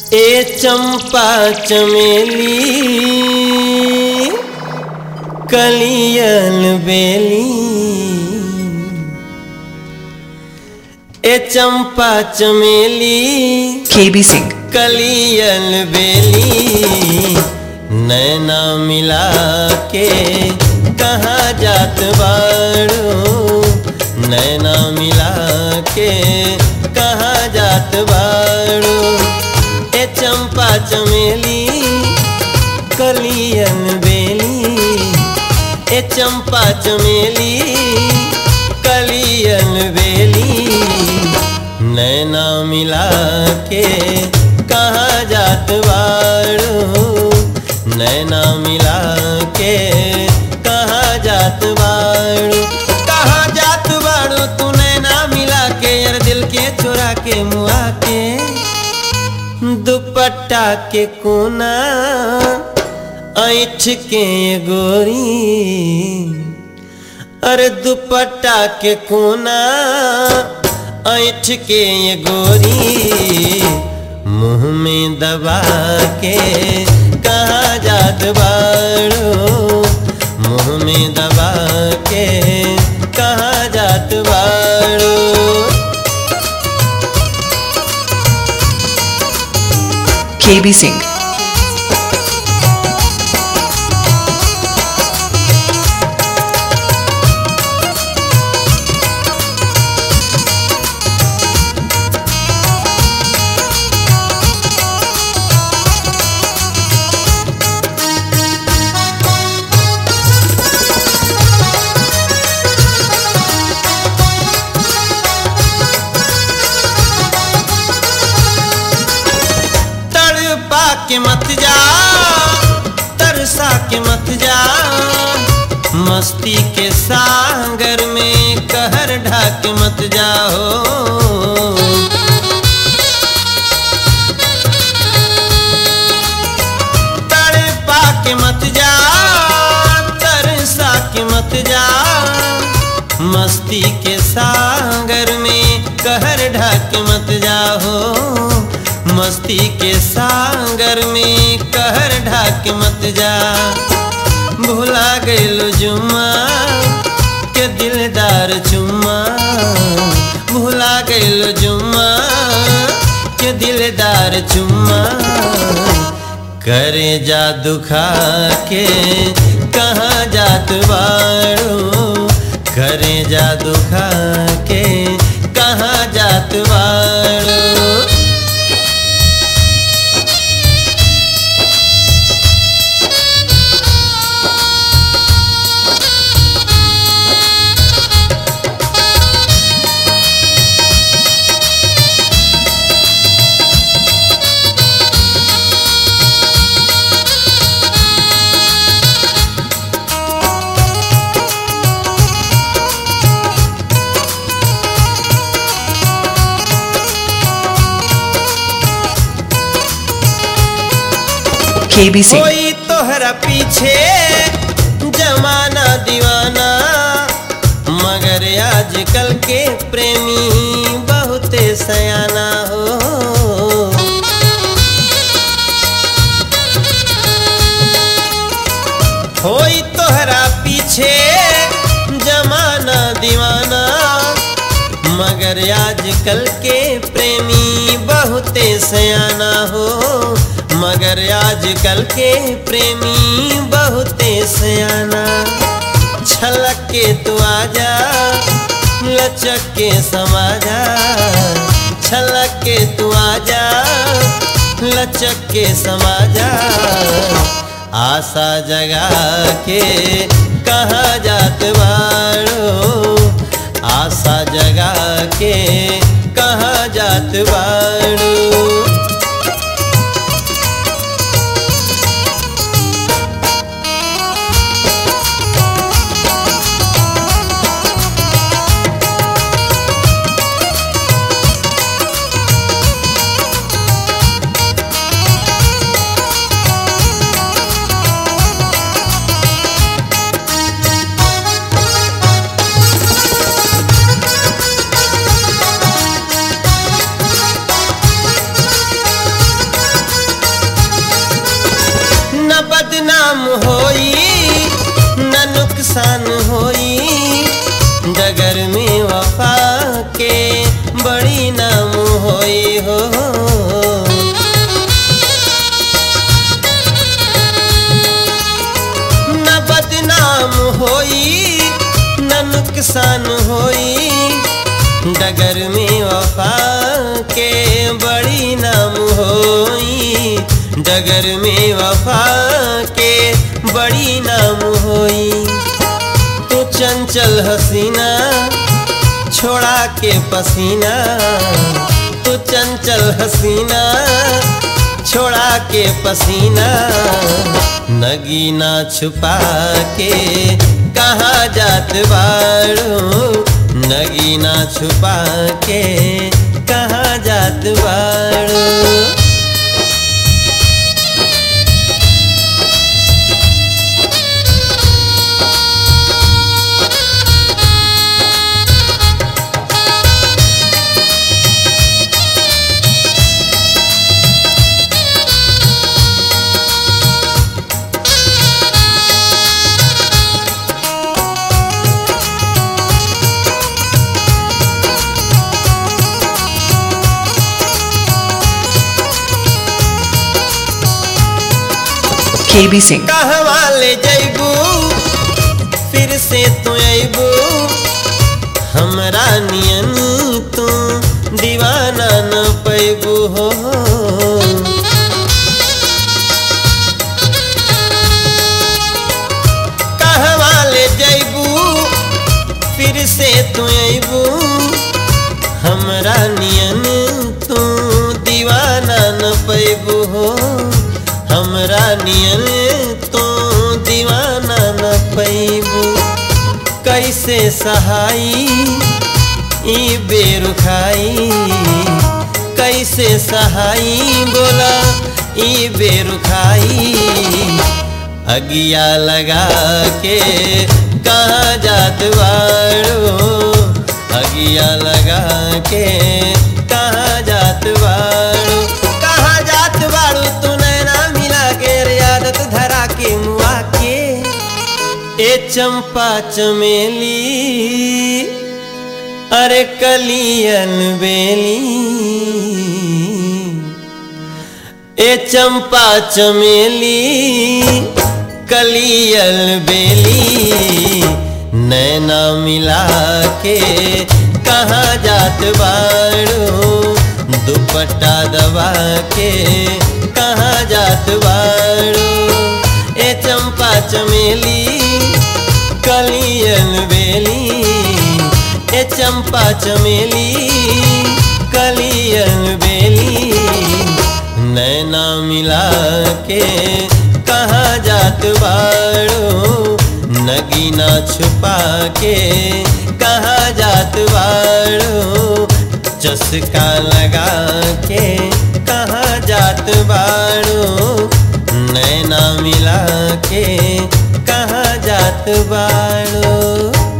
ए चंपा चमेली कलियल बेली ए चंपा चमेली KB Singh, कलियल बेली नैना मिला के कहाँ जात बाड़ू नैना मिला के कहाँ जात बाड़ू ए चंपा चमेली कलियल बेली ए चंपा चमेली कलियल बेली नैना मिला के कहाँ जात बाड़ू नैना मिला के कहाँ जात बाड़ू कहाँ जात बाड़ू तू नैना मिला के यार दिल के चुरा के मुआ के दुपट्टा के कोना ऐठ के गोरी अरे दुपट्टा के कोना ऐठ के ये गोरी मुंह में दबा के कहाँ जात बाड़ो मुंह में दबा के कहाँ जात बाड़ो KB Singh, तड़पा के मत जा तरसा के मत जा मस्ती के सागर में कहर ढाक मत जाओ तड़पा के मत जा तरसा के मत जा मस्ती के सागर में कहर ढाक मत जाओ मस्ती के सागर में कहर ढाक मत जा भुला गइलो जुम्मा के दिलदार चुम्मा भुला गइलो जुम्मा के दिलदार चुम्मा करे जा दुखा के कहाँ जात बाड़ो करे जा दुखा के कहाँ जात बाड़ो KB Singh, कोई तोहरा पीछे जमाना दीवाना मगर आजकल के प्रेमी बहुते सयाना हो होई तोहरा पीछे जमाना दीवाना मगर आजकल के प्रेमी बहुते सयाना हो मगर आजकल के प्रेमी बहुते सयाना छलक के तू आजा लचक के समाजा छलक के तू आजा लचक के समाजा आशा जगा के कहाँ जात बाड़ो आशा जगा के कहाँ जात बाड़ो नुकसान होई डगर में वफा के बड़ी नाम होई हो न बदनाम होई न नुकसान होई डगर में वफा के बड़ी नाम होई डगर में वफा के बड़ी नाम होई तू चंचल हसीना छोड़ा के पसीना तू चंचल हसीना छोड़ा के पसीना नगीना छुपा के कहाँ जात बाड़ू नगीना छुपा के कहाँ जात बाड़ू KB Singh. कहवा ले जैबू फिर से तू अबू हमरा नियन तू दीवाना न पैबू हो कहवा ले जैबू फिर से तू अबू हमरा नियन तू दीवाना न पैबू हो हमरा नियन तो दीवाना न पैबू कैसे सहाई ई बेरुखाई कैसे सहाई बोला ई बेरुखाई अगिया लगा के कहाँ जात बाड़ो अगिया लगा के कहाँ जात बाड़ो कहाँ जात बाड़ू तू नैना मिला के रे आदत धरा के मुआ के ए चंपा चमेली अरे कलियन बेली ए चंपा चमेली कलियल बेली नैना मिला के कहाँ जात बाड़ो दुपट्टा दबा के कहाँ जात बाड़ो ए चंपा चमेली कलियल बेली ए चंपा चमेली कलियल बेली नैना मिला के कहाँ जात बाड़ो नगीना छुपा के कहाँ जात बाड़ो चस्का लगा के कहाँ जात बाड़ो नैना मिला के कहाँ जात बाड़ो